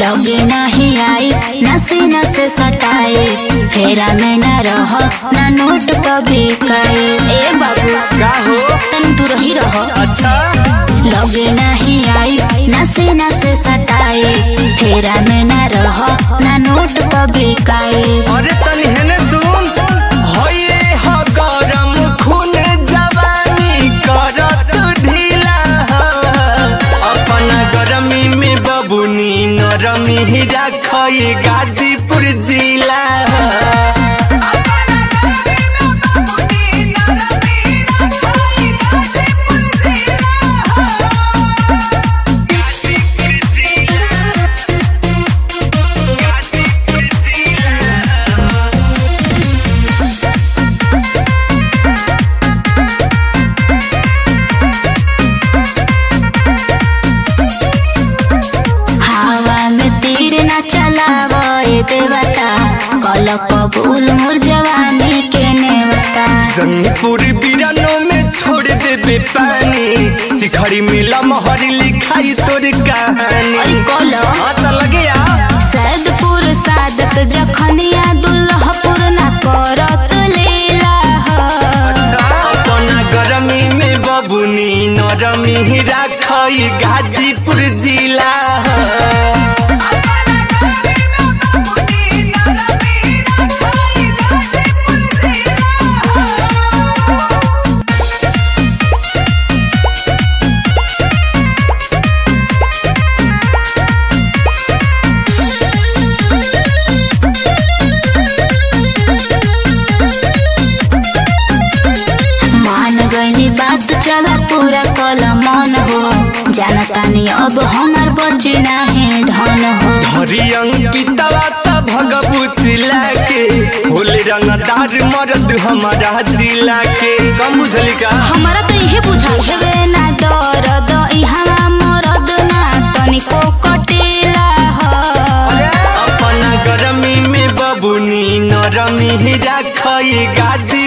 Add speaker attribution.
Speaker 1: लगे नहीं आई नसे नसे सटाए फेरा में न रह ना नोट कभी काए ए बाबू
Speaker 2: का हो
Speaker 1: तन तू रही रह
Speaker 2: अच्छा
Speaker 1: लगे नहीं आई नसे नसे सटाए फेरा में न रह ना नोट कभी काए
Speaker 2: अरे तनी हेने सुन होये हो गरम खून जवानी करत ढीला अपना गरमी में बबुनी नरमी ही रखई गाजीपुर जिला
Speaker 1: हवा में तीर न चलाव ए देवता कल कबूल मोर जवानी के नेवता
Speaker 2: जंगपुर बिरनो में छोड़ देबे पानी शिखरी मिला मोहर लिखाई तोर कहानी
Speaker 1: अरे कल
Speaker 2: हाँ तो लगे आ
Speaker 1: सैदपुर सादत जखनिया दुल्हपुर न करत लीला ह।
Speaker 2: अपना गरमी में बबुनी नरमी ही राखई गाजीपुर जिला
Speaker 1: मान गईनी बात चला पूरा कल मन हो जानतानी अब हमार बची नाही धन हो
Speaker 2: हरी अंकितवा त भगबू जिला के होले रंगदार मर्द हमारा जिला के कम बुझली का
Speaker 1: हमारा तो इहे बुझा हेवे ना दर्द इहवा मरद ना तनिको कटेला ह
Speaker 2: अपना गरमी में बबुनी नरमी ही राखई गाजी